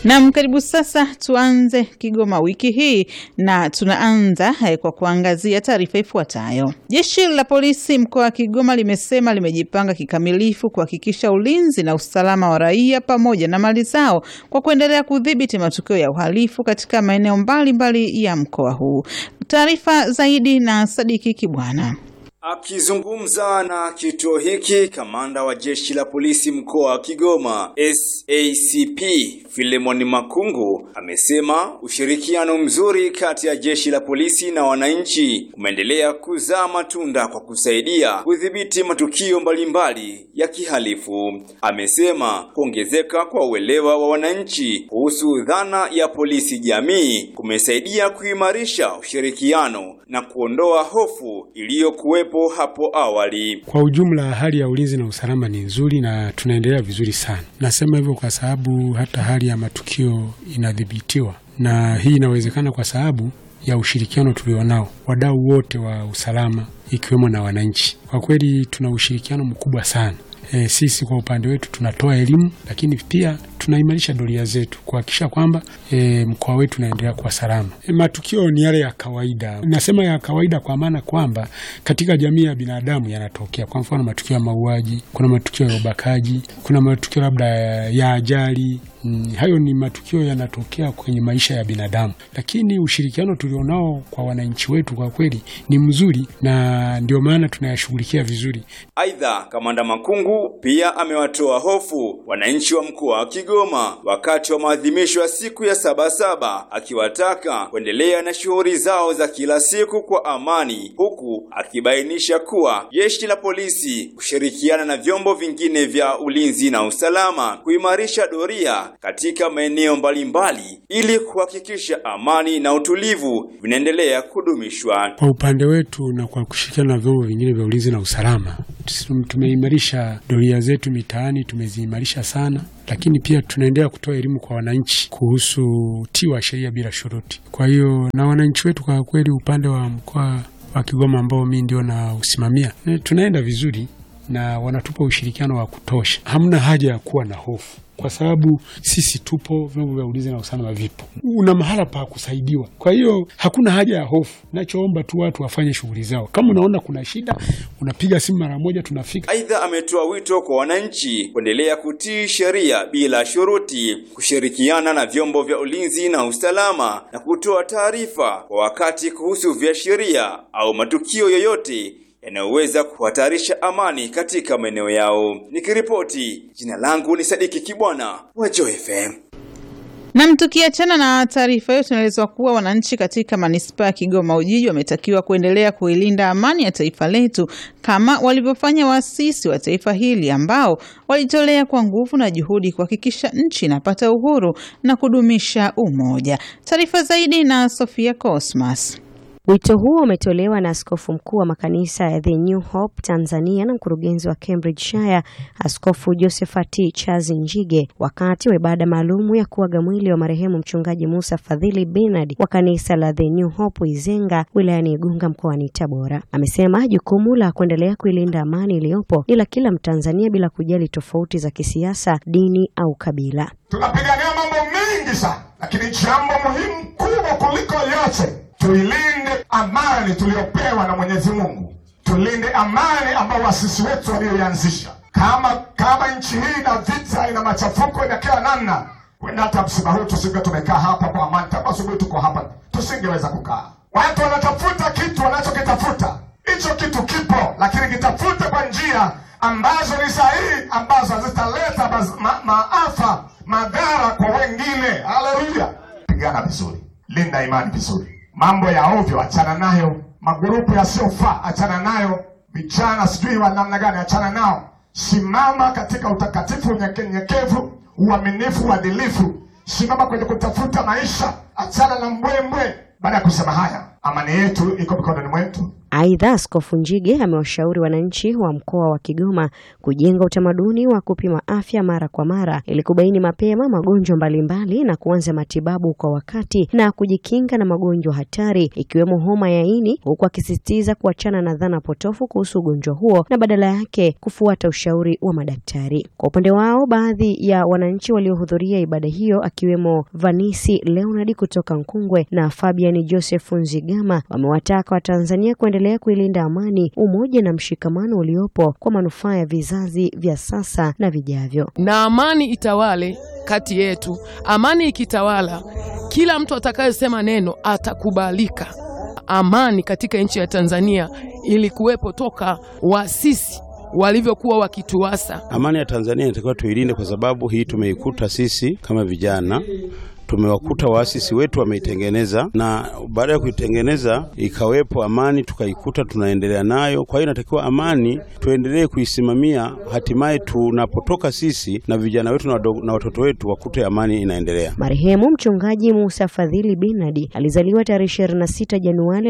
Nam, karibu sasa. Tuanze Kigoma wiki hii na tunaanza eh, kwa kuangazia taarifa ifuatayo. Jeshi la polisi mkoa wa Kigoma limesema limejipanga kikamilifu kuhakikisha ulinzi na usalama wa raia pamoja na mali zao kwa kuendelea kudhibiti matukio ya uhalifu katika maeneo mbalimbali ya mkoa huu. Taarifa zaidi na Sadiki Kibwana. Akizungumza na kituo hiki, kamanda wa jeshi la polisi mkoa wa Kigoma SACP Filemon Makungu amesema ushirikiano mzuri kati ya jeshi la polisi na wananchi umeendelea kuzaa matunda kwa kusaidia kudhibiti matukio mbalimbali ya kihalifu. Amesema kuongezeka kwa uelewa wa wananchi kuhusu dhana ya polisi jamii kumesaidia kuimarisha ushirikiano na kuondoa hofu iliyokuwepo hapo awali. Kwa ujumla, hali ya ulinzi na usalama ni nzuri na tunaendelea vizuri sana. Nasema hivyo kwa sababu hata hali ya matukio inadhibitiwa, na hii inawezekana kwa sababu ya ushirikiano tulionao wadau wote wa usalama, ikiwemo na wananchi. Kwa kweli tuna ushirikiano mkubwa sana. E, sisi kwa upande wetu tunatoa elimu, lakini pia tunaimarisha doria zetu kuhakikisha kwamba e, mkoa wetu unaendelea kuwa salama. E, matukio ni yale ya kawaida. Nasema ya kawaida kwa maana kwamba katika jamii ya binadamu yanatokea. Kwa mfano matukio ya mauaji, kuna matukio ya ubakaji, kuna matukio labda ya ajali. Mm, hayo ni matukio yanatokea kwenye maisha ya binadamu, lakini ushirikiano tulionao kwa wananchi wetu kwa kweli ni mzuri, na ndio maana tunayashughulikia vizuri. Aidha, kamanda Makungu pia amewatoa hofu wananchi wa mkoa wa Kigoma wakati wa maadhimisho ya siku ya Sabasaba, akiwataka kuendelea na shughuli zao za kila siku kwa amani, huku akibainisha kuwa jeshi la polisi kushirikiana na vyombo vingine vya ulinzi na usalama kuimarisha doria katika maeneo mbalimbali ili kuhakikisha amani na utulivu vinaendelea kudumishwa. Kwa upande wetu na kwa kushirikiana na vyombo vingine vya ulinzi na usalama, tumeimarisha doria zetu mitaani, tumeziimarisha sana, lakini pia tunaendelea kutoa elimu kwa wananchi kuhusu utii wa sheria bila shuruti. Kwa hiyo na wananchi wetu kwa kweli, upande wa mkoa wa Kigoma ambao mimi ndio na usimamia, tunaenda vizuri na wanatupa ushirikiano wa kutosha. Hamna haja ya kuwa na hofu kwa sababu sisi tupo, vyombo vya ulinzi na usalama vipo, una mahala pa kusaidiwa. Kwa hiyo hakuna haja ya hofu. Nachoomba tu watu wafanye shughuli zao. Kama unaona kuna shida, unapiga simu mara moja, tunafika. Aidha, ametoa wito kwa wananchi kuendelea kutii sheria bila shuruti, kushirikiana na vyombo vya ulinzi na usalama na kutoa taarifa kwa wakati kuhusu viashiria au matukio yoyote yanayoweza kuhatarisha amani katika maeneo yao. Nikiripoti, jina langu ni Sadiki Kibwana wa Joy FM. Nam, tukiachana na taarifa hiyo, tunaelezwa kuwa wananchi katika manispaa ya Kigoma Ujiji wametakiwa kuendelea kuilinda amani ya taifa letu kama walivyofanya waasisi wa taifa hili ambao walitolea kwa nguvu na juhudi kuhakikisha nchi inapata uhuru na kudumisha umoja. Taarifa zaidi na Sofia Cosmas. Wito huo umetolewa na askofu mkuu wa makanisa ya The New Hope Tanzania na mkurugenzi wa Cambridgeshire Askofu Josephat Chazi Njige wakati wa ibada maalumu ya kuaga mwili wa marehemu mchungaji Musa Fadhili Bernard wa kanisa la The New Hope Izenga wilayani Igunga mkoani Tabora. Amesema jukumu la kuendelea kuilinda amani iliyopo ni la kila Mtanzania bila kujali tofauti za kisiasa, dini au kabila. Tunapigania mambo mengi sana, lakini jambo muhimu kubwa kuliko yote tuilinde amani tuliyopewa na Mwenyezi Mungu, tulinde amani ambayo wasisi wetu walioianzisha. Kama kama nchi hii na vita ina machafuko ina kila namna, wenda hata msiba huu tusinge tumekaa hapa kwa amani, tangu asubuhi tuko hapa, tusingeweza kukaa. Watu wanatafuta kitu wanachokitafuta, hicho kitu kipo, lakini kitafute kwa njia ambazo ni sahihi, ambazo hazitaleta ma, maafa madhara kwa wengine. Haleluya! Pigana vizuri, linda imani vizuri Mambo ya ovyo achana nayo, magurupu yasiyofaa achana nayo, vijana sijui wa namna gani achana nao. Simama katika utakatifu, unyenyekevu, uaminifu, uadilifu. Simama kwenye kutafuta maisha, achana na mbwembwe. Baada ya kusema haya, amani yetu iko mikononi mwetu, Aidha, Askofu Njige amewashauri wananchi wa mkoa wa Kigoma kujenga utamaduni wa kupima afya mara kwa mara ili kubaini mapema magonjwa mbalimbali na kuanza matibabu kwa wakati na kujikinga na magonjwa hatari ikiwemo homa ya ini, huku akisisitiza kuachana na dhana potofu kuhusu ugonjwa huo na badala yake kufuata ushauri wa madaktari. Kwa upande wao, baadhi ya wananchi waliohudhuria ibada hiyo akiwemo Vanisi Leonard kutoka Nkungwe na Fabian Joseph Nzigama wamewataka Watanzania kuendelea kuilinda amani, umoja na mshikamano uliopo kwa manufaa ya vizazi vya sasa na vijavyo. na amani itawale kati yetu. Amani ikitawala, kila mtu atakayesema neno atakubalika. Amani katika nchi ya Tanzania ilikuwepo toka waasisi walivyokuwa wakituasa. Amani ya Tanzania inatakiwa tuilinde, kwa sababu hii tumeikuta sisi kama vijana, tumewakuta waasisi wetu wameitengeneza, na baada ya kuitengeneza ikawepo amani, tukaikuta tunaendelea nayo. Kwa hiyo inatakiwa amani tuendelee kuisimamia, hatimaye tunapotoka sisi na vijana wetu na wadogo- na watoto wetu wakute amani inaendelea. Marehemu mchungaji Musa Fadhili Binadi alizaliwa tarehe 26 Januari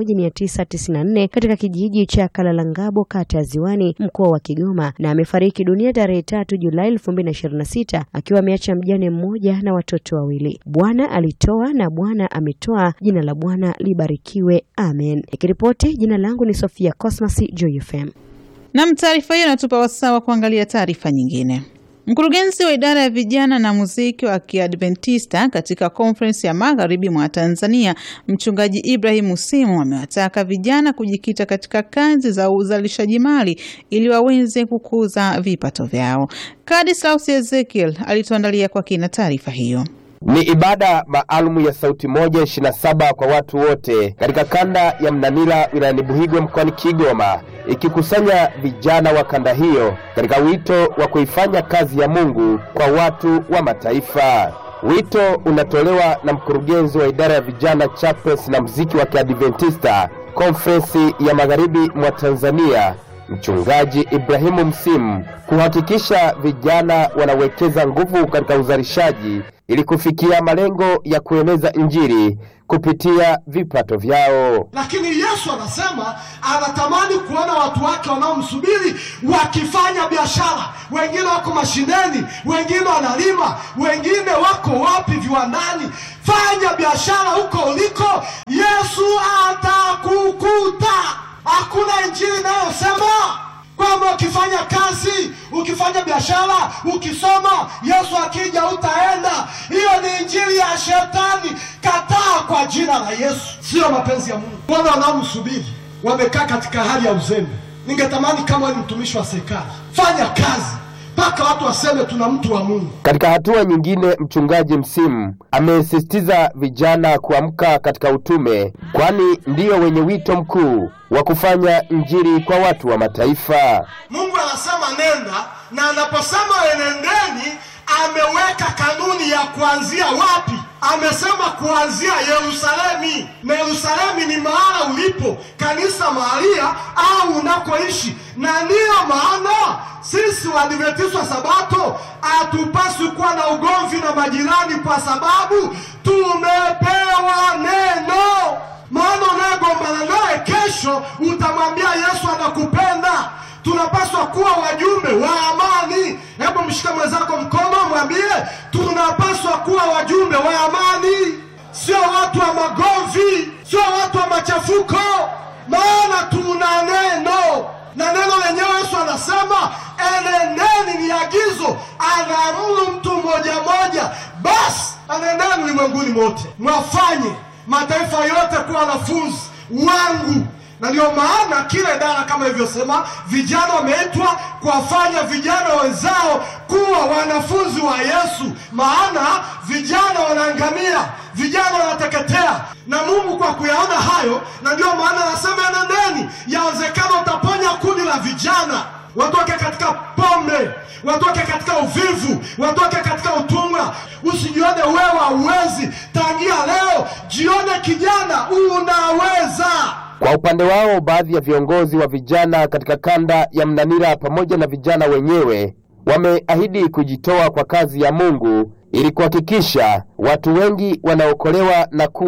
1994 katika kijiji cha Kalalangabo, kata ya Ziwani, mkoa wa Kigoma, na amefariki dunia tarehe 3 Julai 2026 akiwa ameacha mjane mmoja na watoto wawili. Bwana alitoa na Bwana ametoa, jina la Bwana libarikiwe. Amen. Nikiripoti, jina langu ni Sofia Cosmas, Joy FM. Nam, taarifa hiyo inatupa wasaa wa kuangalia taarifa nyingine. Mkurugenzi wa idara ya vijana na muziki wa Kiadventista katika konferensi ya magharibi mwa Tanzania, mchungaji Ibrahim Musimu amewataka vijana kujikita katika kazi za uzalishaji mali ili waweze kukuza vipato vyao. Kadislaus Ezekiel alituandalia kwa kina taarifa hiyo. Ni ibada maalumu ya sauti moja 27 kwa watu wote katika kanda ya Mnanira wilayani Buhigwe mkoani Kigoma, ikikusanya vijana wa kanda hiyo katika wito wa kuifanya kazi ya Mungu kwa watu wa mataifa. Wito unatolewa na mkurugenzi wa idara ya vijana chapels na mziki wa Kiadventista konferensi ya magharibi mwa Tanzania Mchungaji Ibrahimu Msimu kuhakikisha vijana wanawekeza nguvu katika uzalishaji ili kufikia malengo ya kueneza Injili kupitia vipato vyao. lakini yesu anasema anatamani kuona watu wake wanaomsubiri wakifanya biashara wengine wako mashineni wengine wanalima wengine wako wapi viwandani fanya biashara huko uliko yesu atakukuta hakuna injili inayosema kwamba ukifanya kazi ukifanya biashara ukisoma yesu akija utaenda hiyo ni injili ya shetani kataa kwa jina la yesu siyo mapenzi ya mungu wana wanaomsubiri wamekaa katika hali ya uzembe ningetamani kama wewe ni mtumishi wa serikali fanya kazi mpaka watu waseme tuna mtu wa mungu Katika hatua nyingine, mchungaji Msimu amesisitiza vijana kuamka katika utume, kwani ndiyo wenye wito mkuu wa kufanya Injili kwa watu wa mataifa. mungu anasema nenda na anaposema enendeni ameweka kanuni ya kuanzia wapi amesema kuanzia yerusalemi na yerusalemi ni mahala ulipo kanisa mahalia au unakoishi na ndiyo maana sisi waadventista wa sabato hatupaswi kuwa na ugomvi na majirani kwa sababu tumepewa neno maana unayegombana naye kesho utamwambia yesu anakupenda tunapaswa kuwa wajumbe wa amani hebu mshike mwenzako mkono mwambie tunapaswa kuwa wajumbe wa amani sio watu wa magomvi sio watu wa machafuko maana tuna neno na neno lenyewe yesu anasema enendeni ni agizo anaamuru mtu mmoja mmoja basi enendeni ulimwenguni mote mwafanye mataifa yote kuwa wanafunzi wangu na ndio maana kila idara kama ilivyosema vijana wameitwa kuwafanya vijana wenzao kuwa wanafunzi wa yesu maana vijana wanaangamia vijana wanateketea na mungu kwa kuyaona hayo na ndio maana anasema enendeni yawezekana utaponya kundi la vijana watoke katika pombe watoke katika uvivu watoke katika utumwa usijione wewe hauwezi tangia leo jione kijana unaweza Kwa upande wao, baadhi ya viongozi wa vijana katika kanda ya Mnanira pamoja na vijana wenyewe wameahidi kujitoa kwa kazi ya Mungu ili kuhakikisha watu wengi wanaokolewa na kuwa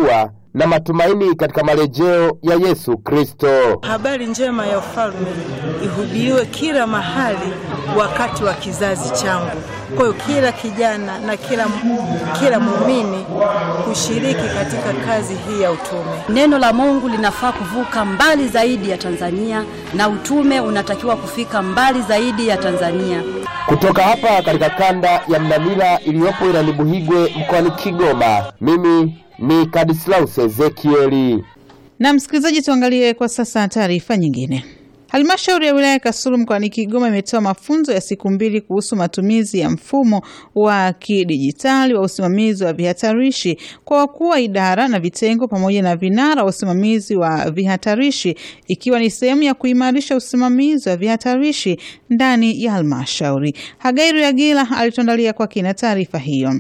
na matumaini katika marejeo ya Yesu Kristo. Habari njema ya ufalme ihubiriwe kila mahali wakati wa kizazi changu. Kwa hiyo kila kijana na kila, kila muumini kushiriki katika kazi hii ya utume. Neno la Mungu linafaa kuvuka mbali zaidi ya Tanzania na utume unatakiwa kufika mbali zaidi ya Tanzania. Kutoka hapa katika kanda ya Mnamira iliyopo wilayani Buhigwe mkoani Kigoma, mimi ni Kadislaus Ezekieli. Na msikilizaji, tuangalie kwa sasa taarifa nyingine. Halmashauri ya wilaya ya Kasulu mkoani Kigoma imetoa mafunzo ya siku mbili kuhusu matumizi ya mfumo wa kidijitali wa usimamizi wa vihatarishi kwa wakuu wa idara na vitengo pamoja na vinara wa usimamizi wa vihatarishi ikiwa ni sehemu ya kuimarisha usimamizi wa vihatarishi ndani ya halmashauri. Hagairu Yagila alituandalia kwa kina taarifa hiyo.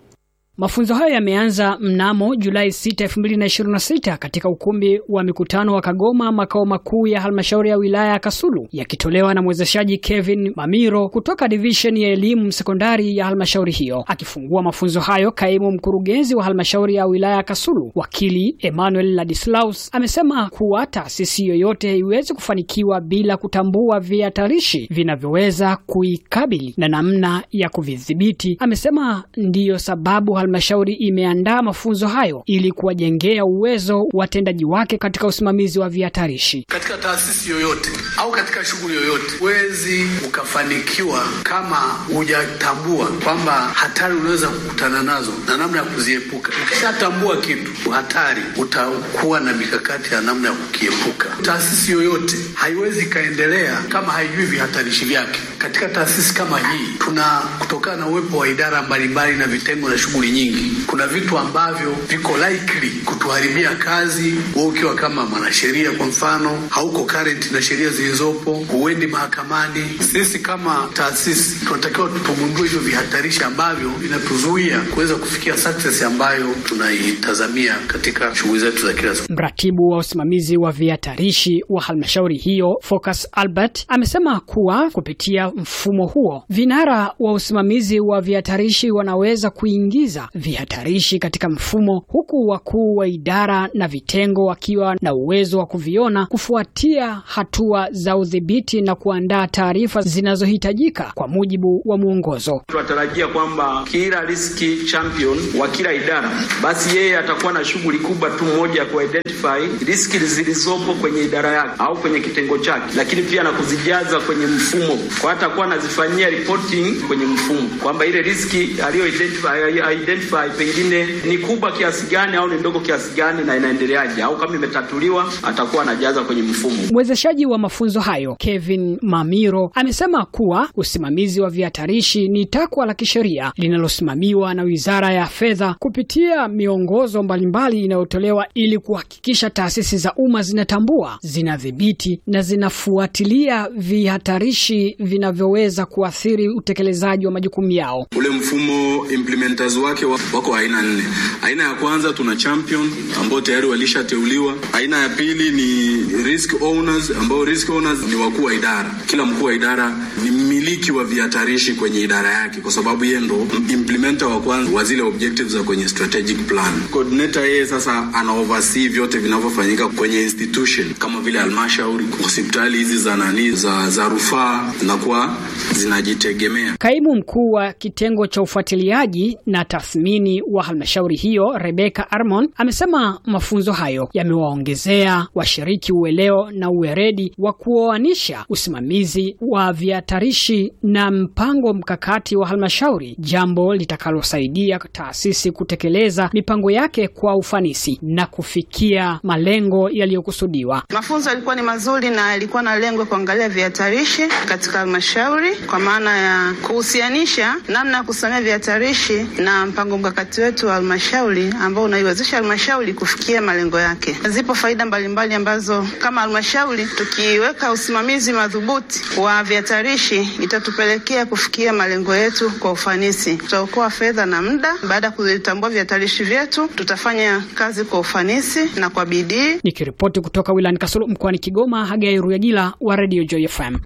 Mafunzo hayo yameanza mnamo Julai 6, 2026 katika ukumbi wa mikutano wa Kagoma, makao makuu ya halmashauri ya wilaya ya Kasulu, yakitolewa na mwezeshaji Kevin Mamiro kutoka division ya elimu sekondari ya halmashauri hiyo. Akifungua mafunzo hayo, kaimu mkurugenzi wa halmashauri ya wilaya ya Kasulu, wakili Emmanuel Ladislaus, amesema kuwa taasisi yoyote haiwezi kufanikiwa bila kutambua vihatarishi vinavyoweza kuikabili na namna ya kuvidhibiti. Amesema ndiyo sababu halmashauri imeandaa mafunzo hayo ili kuwajengea uwezo watendaji wake katika usimamizi wa vihatarishi. Katika taasisi yoyote au katika shughuli yoyote, huwezi ukafanikiwa kama hujatambua kwamba hatari unaweza kukutana nazo na namna ya kuziepuka. Ukishatambua kitu hatari, utakuwa na mikakati ya namna ya kukiepuka. Taasisi yoyote haiwezi ikaendelea kama haijui vihatarishi vyake. Katika taasisi kama hii, tuna kutokana na uwepo wa idara mbalimbali na vitengo na shughuli nyingi, kuna vitu ambavyo viko likely kutuharibia kazi. Wewe ukiwa kama mwanasheria kwa mfano, hauko current na sheria zilizopo, huendi mahakamani. Sisi kama taasisi tunatakiwa tugundue hivyo vihatarishi ambavyo vinatuzuia kuweza kufikia success ambayo tunaitazamia katika shughuli zetu za kila siku. Mratibu wa usimamizi wa vihatarishi wa halmashauri hiyo Focus Albert amesema kuwa kupitia mfumo huo vinara wa usimamizi wa vihatarishi wanaweza kuingiza vihatarishi katika mfumo, huku wakuu wa idara na vitengo wakiwa na uwezo wa kuviona, kufuatia hatua za udhibiti na kuandaa taarifa zinazohitajika kwa mujibu wa mwongozo. Tunatarajia kwamba kila risk champion wa kila idara, basi yeye atakuwa na shughuli kubwa tu moja ya kuidentify riski zilizopo kwenye idara yake au kwenye kitengo chake, lakini pia na kuzijaza kwenye mfumo, kwa atakuwa anazifanyia reporting kwenye mfumo kwamba ile riski aliyo identify, identify pengine ni kubwa kiasi gani au ni ndogo kiasi gani na inaendeleaje, au kama imetatuliwa atakuwa anajaza kwenye mfumo. Mwezeshaji wa mafunzo hayo Kevin Mamiro amesema kuwa usimamizi wa vihatarishi ni takwa la kisheria linalosimamiwa na Wizara ya Fedha kupitia miongozo mbalimbali inayotolewa ili kuhakikisha taasisi za umma zinatambua, zinadhibiti na zinafuatilia vihatarishi vinavyoweza kuathiri utekelezaji wa majukumu yao. Ule mfumo implementers wake wako aina nne. Aina ya kwanza tuna champion ambao tayari walishateuliwa. Aina ya pili ni risk owners ambao risk owners ni wakuu wa idara. Kila mkuu wa idara ni mmiliki wa vihatarishi kwenye idara yake, kwa sababu yeye ndo implementer wa kwanza wa zile objectives za kwenye strategic plan. Coordinator yeye sasa ana oversee vyote vinavyofanyika kwenye institution kama vile halmashauri, hospitali hizi za nani za, za rufaa zinakuwa zinajitegemea. Kaimu mkuu wa kitengo cha ufuatiliaji na tathmini wa halmashauri hiyo Rebecca Armon amesema mafunzo hayo yamewaongezea washiriki ueleo na uweredi wa kuoanisha usimamizi wa vihatarishi na mpango mkakati wa halmashauri, jambo litakalosaidia taasisi kutekeleza mipango yake kwa ufanisi na kufikia malengo yaliyokusudiwa. Mafunzo yalikuwa ni mazuri na yalikuwa na lengo kuangalia vihatarishi katika halmashauri kwa maana ya kuhusianisha namna ya kusimamia vihatarishi na mpango mkakati wetu wa halmashauri ambao unaiwezesha halmashauri kufikia malengo yake. Zipo faida mbalimbali ambazo kama halmashauri tukiweka usimamizi madhubuti wa vihatarishi itatupelekea kufikia malengo yetu kwa ufanisi. Tutaokoa fedha na muda. Baada ya kuvitambua vihatarishi vyetu, tutafanya kazi kwa ufanisi na kwa bidii. Nikiripoti kutoka wilayani Kasulu mkoani Kigoma, Hagai Ruyagila wa Radio Joy FM.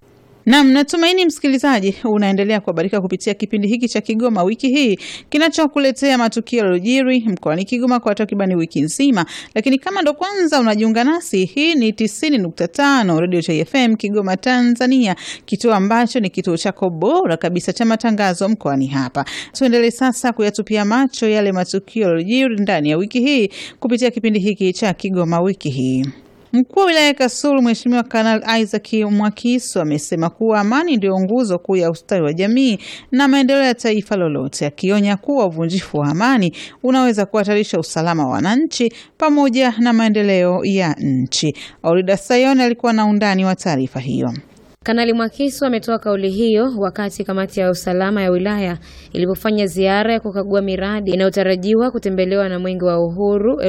Nam, natumaini msikilizaji unaendelea kuhabarika kupitia kipindi hiki cha Kigoma wiki hii kinachokuletea matukio yaliyojiri mkoani Kigoma kwa takribani wiki nzima. Lakini kama ndo kwanza unajiunga nasi, hii ni 90.5 Radio Cha FM Kigoma, Tanzania, kituo ambacho ni kituo chako bora kabisa cha matangazo mkoani hapa. Tuendelee sasa kuyatupia macho yale matukio yaliyojiri ndani ya wiki hii kupitia kipindi hiki cha Kigoma wiki hii. Mkuu wa wilaya ya Kasulu Mheshimiwa Kanali Isaac Mwakiso amesema kuwa amani ndio nguzo kuu ya ustawi wa jamii na maendeleo ya taifa lolote, akionya kuwa uvunjifu wa amani unaweza kuhatarisha usalama wa wananchi pamoja na maendeleo ya nchi. Aurida Sayoni alikuwa na undani wa taarifa hiyo. Kanali Mwakisu ametoa kauli hiyo wakati kamati ya usalama ya wilaya ilipofanya ziara ya kukagua miradi inayotarajiwa kutembelewa na Mwenge wa Uhuru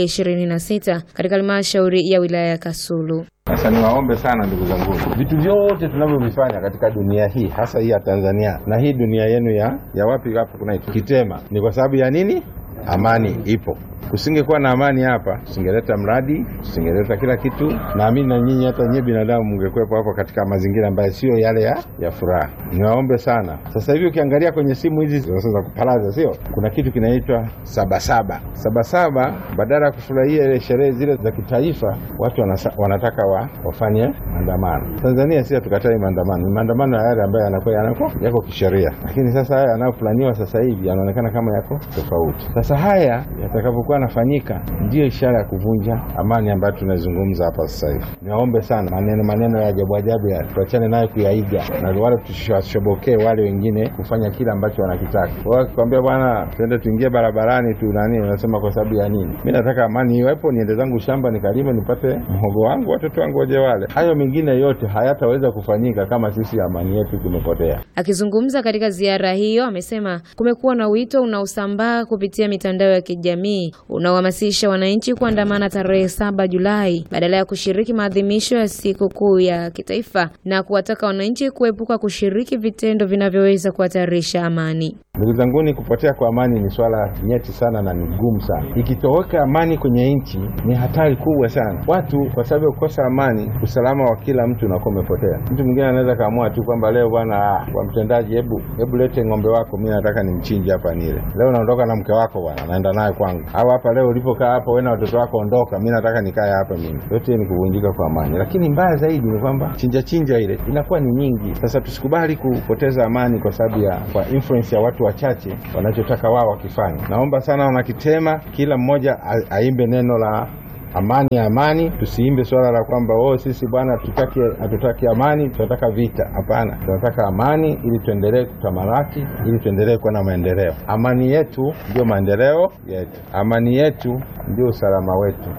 2026 katika halmashauri ya wilaya ya Kasulu. Sasa niwaombe sana ndugu zangu, vitu vyote tunavyovifanya katika dunia hii, hasa hii ya Tanzania na hii dunia yenu ya, ya wapi hapo kunaitwa Kitema, ni kwa sababu ya nini? Amani ipo. Kusingekuwa na amani hapa, tusingeleta mradi, tusingeleta kila kitu. Naamini na nyinyi hata nyinyi binadamu mngekuwepo hapo katika mazingira ambayo sio yale ya, ya furaha. Niwaombe sana. Sasa hivi ukiangalia kwenye simu hizi za kupalaza, sio kuna kitu kinaitwa sabasaba. Sabasaba, badala ya kufurahia ile sherehe zile za kitaifa, watu wanasa, wanataka wa, wafanye maandamano. Tanzania si hatukatai maandamano, ni maandamano ya yale ambayo yanakuwa yanako yako kisheria, lakini sasa haya yanayoplaniwa sasa hivi yanaonekana kama yako tofauti. Sasa haya yatakavyokuwa yanafanyika ndiyo ishara ya kuvunja amani ambayo tunazungumza hapa sasa hivi. Niwaombe sana, maneno maneno ya ajabu ajabu ya tuachane nayo kuyaiga, na wale tusiwashobokee wale wengine kufanya kile ambacho wanakitaka. Wao wakikwambia bwana, tuende tuingie barabarani tu nani, unasema kwa sababu ya nini? Mi nataka amani iwepo, niende zangu shamba nikalime, nipate mhogo wangu, watoto wangu waje wale. Hayo mengine yote hayataweza kufanyika kama sisi amani yetu tumepotea. Akizungumza katika ziara hiyo, amesema kumekuwa na wito unaosambaa kupitia mitandao ya kijamii unaohamasisha wananchi kuandamana tarehe saba Julai badala ya kushiriki maadhimisho ya siku kuu ya kitaifa na kuwataka wananchi kuepuka kushiriki vitendo vinavyoweza kuhatarisha amani. Ndugu zanguni, kupotea kwa amani ni swala nyeti sana na ni gumu sana. Ikitoweka amani kwenye nchi ni hatari kubwa sana. Watu kwa sababu ya kukosa amani, usalama wa kila mtu unakuwa umepotea. Mtu mwingine anaweza kaamua tu kwamba leo bwana, kwa mtendaji, hebu hebu lete ng'ombe wako, mi nataka nimchinje hapa nile. Leo naondoka na mke wako bwana, naenda naye kwangu, au hapa leo ulipokaa hapa wewe na watoto wako, ondoka, mi nataka nikae hapa mimi. Yote ni kuvunjika kwa amani, lakini mbaya zaidi ni kwamba chinja chinja ile inakuwa ni nyingi. Sasa tusikubali kupoteza amani kwa sababu ya kwa influence ya watu wachache wanachotaka wao wakifanya. Naomba sana wanakitema, kila mmoja aimbe neno la amani ya amani. Tusiimbe swala la kwamba oh, sisi bwana tutaki hatutaki amani, tunataka vita. Hapana, tunataka amani ili tuendelee kutamalaki, ili tuendelee kuwa na maendeleo. Amani yetu ndio maendeleo yetu, amani yetu ndio usalama wetu,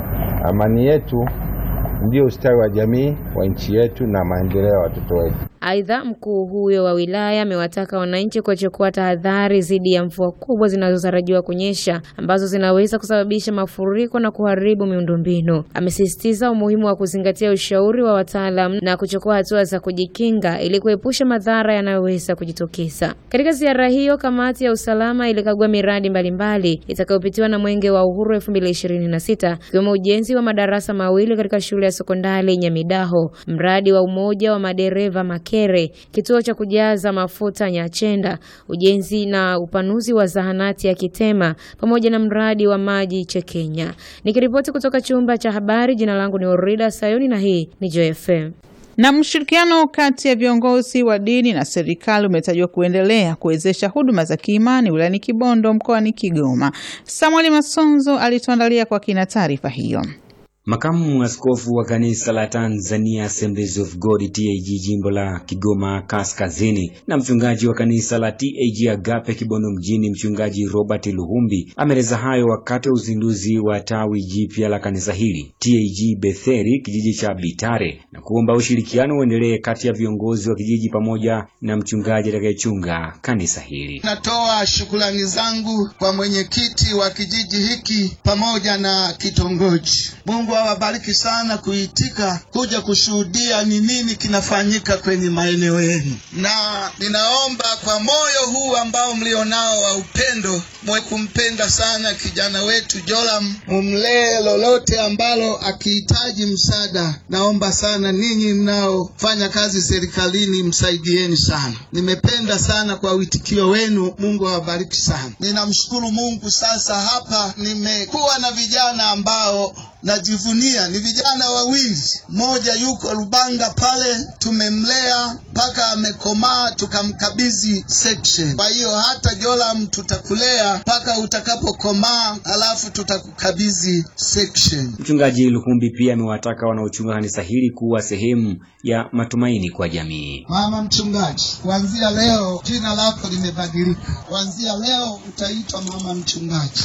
amani yetu ndio ustawi wa jamii wa nchi yetu na maendeleo ya watoto wetu. Aidha, mkuu huyo wa wilaya amewataka wananchi kuchukua tahadhari dhidi ya mvua kubwa zinazotarajiwa kunyesha ambazo zinaweza kusababisha mafuriko na kuharibu miundombinu. Amesisitiza umuhimu wa kuzingatia ushauri wa wataalamu na kuchukua hatua za kujikinga ili kuepusha madhara yanayoweza kujitokeza. Katika ziara hiyo, kamati ya usalama ilikagua miradi mbalimbali itakayopitiwa na Mwenge wa Uhuru 2026 ikiwemo ujenzi wa madarasa mawili katika shule ya sekondari Nyamidaho, mradi wa umoja wa madereva Makere, kituo cha kujaza mafuta Nyachenda, ujenzi na upanuzi wa zahanati ya Kitema pamoja na mradi wa maji Chekenya. Nikiripoti kutoka chumba cha habari, jina langu ni Orida Sayoni na hii ni JFM. Na mshirikiano kati ya viongozi wa dini na serikali umetajwa kuendelea kuwezesha huduma za kiimani wilayani Kibondo mkoani Kigoma. Samuel Masonzo alituandalia kwa kina taarifa hiyo. Makamu askofu wa kanisa la Tanzania Assemblies of God TAG jimbo la Kigoma Kaskazini na mchungaji wa kanisa la TAG Agape Kibondo mjini mchungaji Robert Luhumbi ameeleza hayo wakati wa uzinduzi wa tawi jipya la kanisa hili TAG Betheri kijiji cha Bitare na kuomba ushirikiano uendelee kati ya viongozi wa kijiji pamoja na mchungaji atakayechunga kanisa hili. Natoa shukrani zangu kwa mwenyekiti wa kijiji hiki pamoja na kitongoji. Mungu Mungu awabariki sana kuitika kuja kushuhudia ni nini kinafanyika kwenye maeneo yenu, na ninaomba kwa moyo huu ambao mlionao wa upendo, mwe kumpenda sana kijana wetu Joram, mumlee lolote ambalo akihitaji msaada. Naomba sana ninyi mnaofanya kazi serikalini, msaidieni sana. Nimependa sana kwa witikio wenu. Mungu awabariki sana. Ninamshukuru Mungu. Sasa hapa nimekuwa na vijana ambao najivunia ni vijana wawili, mmoja yuko Rubanga pale, tumemlea mpaka amekomaa, tukamkabidhi section. Kwa hiyo hata Joram tutakulea mpaka utakapokomaa, alafu tutakukabidhi section. Mchungaji Lukumbi pia amewataka wanaochunga kanisa hili kuwa sehemu ya matumaini kwa jamii. Mama mchungaji, kuanzia leo jina lako limebadilika. Kuanzia leo utaitwa mama mchungaji.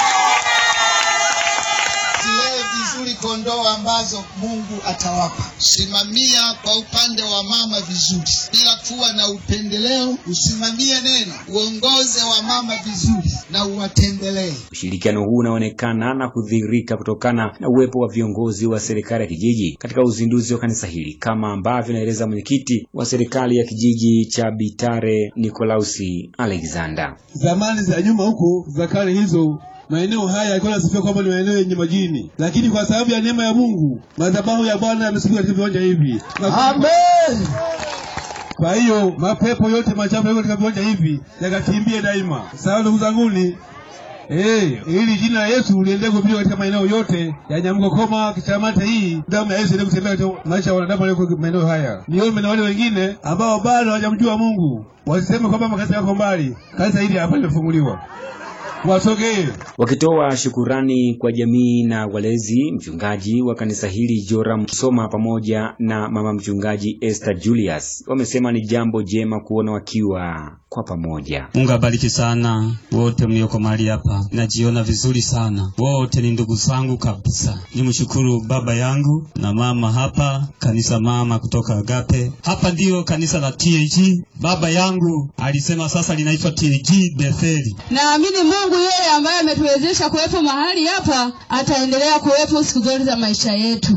Zilee vizuri kondoo ambazo Mungu atawapa. Simamia kwa upande wa mama vizuri, bila kuwa na upendeleo. Usimamie neno, uongoze wa mama vizuri na uwatembelee. Ushirikiano huu unaonekana na kudhihirika kutokana na uwepo wa viongozi wa serikali ya kijiji katika uzinduzi wa kanisa hili, kama ambavyo inaeleza mwenyekiti wa serikali ya kijiji cha Bitare Nikolausi Alexander. Zamani za nyuma huko za kale hizo maeneo haya yalikuwa yanasifiwa kwamba ni maeneo yenye majini, lakini kwa sababu ya neema ya Mungu madhabahu ya Bwana yamesifiwa katika viwanja hivi. Amen. Kwa hiyo mapepo yote machafu yako katika viwanja hivi yakakimbie daima. Sawa ndugu zanguni, Eh, ili jina la Yesu liendelee kuhubiriwa katika maeneo yote ya Nyamgokoma, Kitamata hii, damu ya Yesu iendelee kutembea katika maisha ya wanadamu walioko maeneo haya. Niombe na wale wengine ambao bado hawajamjua Mungu wasiseme kwamba makanisa yako mbali. Kanisa hili hapa limefunguliwa. Wasogee. Wakitoa shukurani kwa jamii na walezi, mchungaji wa kanisa hili Joram Soma pamoja na mama mchungaji Esther Julius wamesema ni jambo jema kuona wakiwa kwa pamoja. Mungu abariki sana wote mlioko mahali hapa, najiona vizuri sana. Wote ni ndugu zangu kabisa. Nimshukuru baba yangu na mama hapa, kanisa mama kutoka Agape. Hapa ndio kanisa la TAG. Baba yangu alisema sasa linaitwa TAG Betheli. Naamini Mungu yeye ambaye ametuwezesha kuwepo mahali hapa ataendelea kuwepo siku zote za maisha yetu.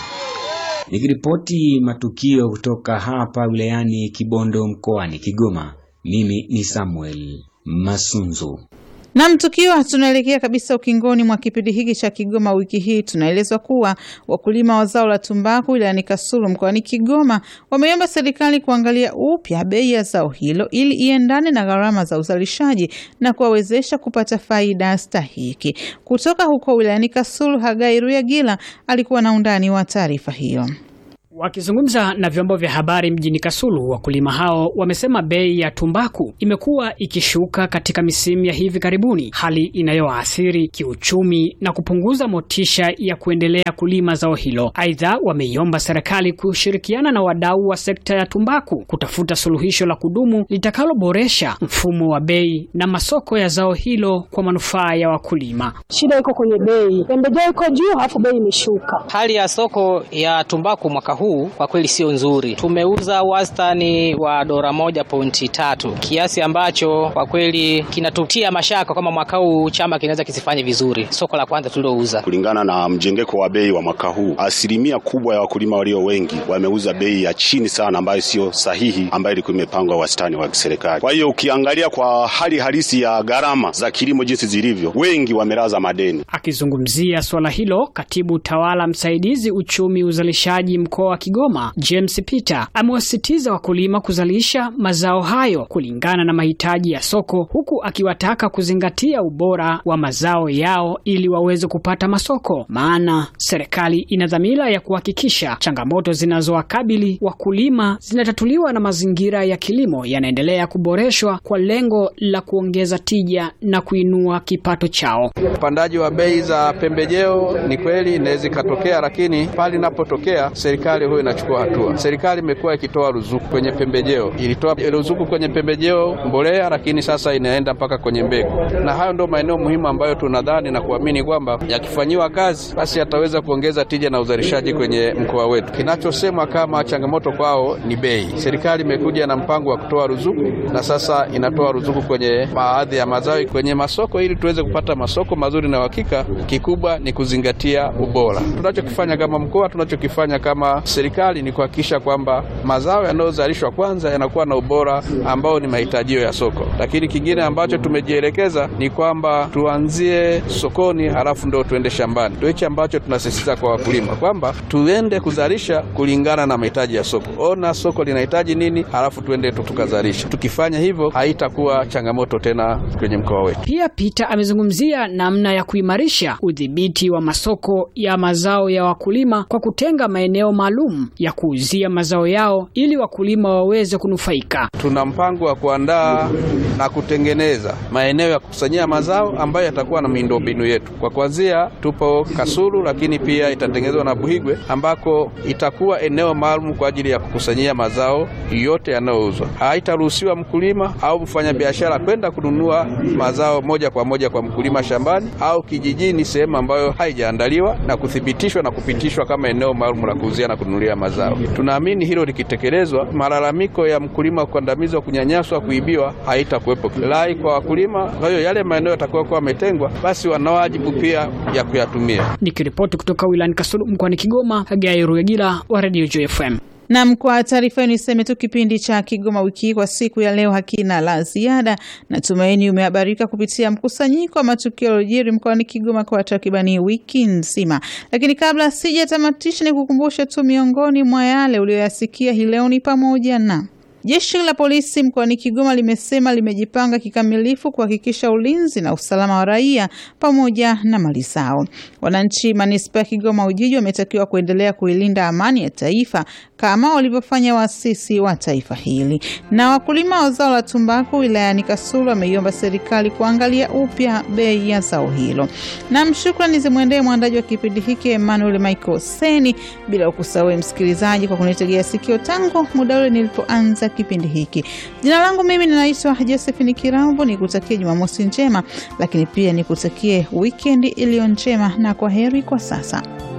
Nikiripoti matukio kutoka hapa wilayani Kibondo mkoani Kigoma, mimi ni Samuel Masunzu. Nam, tukiwa tunaelekea kabisa ukingoni mwa kipindi hiki cha Kigoma wiki hii, tunaelezwa kuwa wakulima wa zao la tumbaku wilayani Kasulu mkoani Kigoma wameomba serikali kuangalia upya bei ya zao hilo ili iendane na gharama za uzalishaji na kuwawezesha kupata faida stahiki. Kutoka huko wilayani Kasulu, Hagai Ruyagila alikuwa na undani wa taarifa hiyo. Wakizungumza na vyombo vya habari mjini Kasulu, wakulima hao wamesema bei ya tumbaku imekuwa ikishuka katika misimu ya hivi karibuni, hali inayoathiri kiuchumi na kupunguza motisha ya kuendelea kulima zao hilo. Aidha, wameiomba serikali kushirikiana na wadau wa sekta ya tumbaku kutafuta suluhisho la kudumu litakaloboresha mfumo wa bei na masoko ya zao hilo kwa manufaa ya wakulima. Shida iko kwenye bei, pembejeo iko juu, alafu bei imeshuka. Hali ya soko ya tumbaku mwaka huu kwa kweli sio nzuri. Tumeuza wastani wa dola moja pointi tatu, kiasi ambacho kwa kweli kinatutia mashaka kama mwaka huu chama kinaweza kisifanye vizuri. Soko la kwanza tulilouza, kulingana na mjengeko wa bei wa mwaka huu, asilimia kubwa ya wakulima walio wengi wameuza bei ya chini sana, ambayo sio sahihi, ambayo ilikuwa imepangwa wastani wa serikali. Kwa hiyo ukiangalia kwa hali halisi ya gharama za kilimo jinsi zilivyo, wengi wamelaza madeni. Akizungumzia swala hilo, katibu tawala msaidizi uchumi uzalishaji mkoa wa Kigoma James Peter amewasisitiza wakulima kuzalisha mazao hayo kulingana na mahitaji ya soko, huku akiwataka kuzingatia ubora wa mazao yao ili waweze kupata masoko, maana serikali ina dhamira ya kuhakikisha changamoto zinazowakabili wakulima zinatatuliwa na mazingira ya kilimo yanaendelea kuboreshwa kwa lengo la kuongeza tija na kuinua kipato chao. Upandaji wa bei za pembejeo ni kweli inaweza ikatokea, lakini pale inapotokea serikali serikali huwa inachukua hatua. Serikali imekuwa ikitoa ruzuku kwenye pembejeo, ilitoa ruzuku kwenye pembejeo mbolea, lakini sasa inaenda mpaka kwenye mbegu, na hayo ndio maeneo muhimu ambayo tunadhani na kuamini kwamba yakifanyiwa kazi, basi yataweza kuongeza tija na uzalishaji kwenye mkoa wetu. Kinachosemwa kama changamoto kwao ni bei. Serikali imekuja na mpango wa kutoa ruzuku, na sasa inatoa ruzuku kwenye baadhi ya mazao kwenye masoko, ili tuweze kupata masoko mazuri na uhakika. Kikubwa ni kuzingatia ubora. Tunachokifanya kama mkoa, tunachokifanya kama serikali ni kuhakikisha kwamba mazao yanayozalishwa kwanza yanakuwa na ubora ambao ni mahitajio ya soko. Lakini kingine ambacho tumejielekeza ni kwamba tuanzie sokoni, halafu ndo tuende shambani. Ndio hichi ambacho tunasisitiza kwa wakulima kwamba tuende kuzalisha kulingana na mahitaji ya soko. Ona soko linahitaji nini, halafu tuende tu tukazalisha. Tukifanya hivyo, haitakuwa changamoto tena kwenye mkoa wetu. Pia Peter amezungumzia namna ya kuimarisha udhibiti wa masoko ya mazao ya wakulima kwa kutenga maeneo maalum ya kuuzia mazao yao ili wakulima waweze kunufaika. Tuna mpango wa kuandaa na kutengeneza maeneo ya kukusanyia mazao ambayo yatakuwa na miundombinu yetu. Kwa kuanzia, tupo Kasulu, lakini pia itatengenezwa na Buhigwe ambako itakuwa eneo maalum kwa ajili ya kukusanyia mazao yote yanayouzwa. Haitaruhusiwa mkulima au mfanyabiashara kwenda kununua mazao moja kwa moja kwa mkulima shambani au kijijini, sehemu ambayo haijaandaliwa na kuthibitishwa na kupitishwa kama eneo maalum la kuuzia na kununulia mazao. Tunaamini hilo likitekelezwa, malalamiko ya mkulima kukandamizwa, kunyanyaswa, kuibiwa haitakuwepo. Rai kwa wakulima, kwa hiyo yale maeneo yatakayokuwa yametengwa, basi wana wajibu pia ya kuyatumia. Nikiripoti kutoka wilayani Kasulu mkoani Kigoma, Hagai Ruyagila wa Radio JFM. Nam, kwa taarifa hiyo niseme tu kipindi cha Kigoma wiki hii kwa siku ya leo hakina la ziada. Natumaini umehabarika kupitia mkusanyiko wa matukio yaliyojiri mkoani Kigoma kwa takribani wiki nzima, lakini kabla sijatamatisha, ni kukumbusha tu miongoni mwa yale uliyoyasikia hii leo ni pamoja na Jeshi la polisi mkoani Kigoma limesema limejipanga kikamilifu kuhakikisha ulinzi na usalama wa raia pamoja na mali zao. Wananchi manispaa ya Kigoma Ujiji wametakiwa kuendelea kuilinda amani ya taifa kama walivyofanya waasisi wa taifa hili. Na wakulima wa zao la tumbaku wilayani Kasulu wameiomba serikali kuangalia upya bei ya zao hilo. Na shukrani zimwendee mwandaji wa kipindi hiki Emmanuel Michael Seni, bila ukusahau msikilizaji kwa kunitegea sikio tangu muda ule nilipoanza kipindi hiki. Jina langu mimi ninaitwa Josephine Kirambo, nikutakie Jumamosi njema, lakini pia nikutakie wikendi iliyo njema, na kwa heri kwa sasa.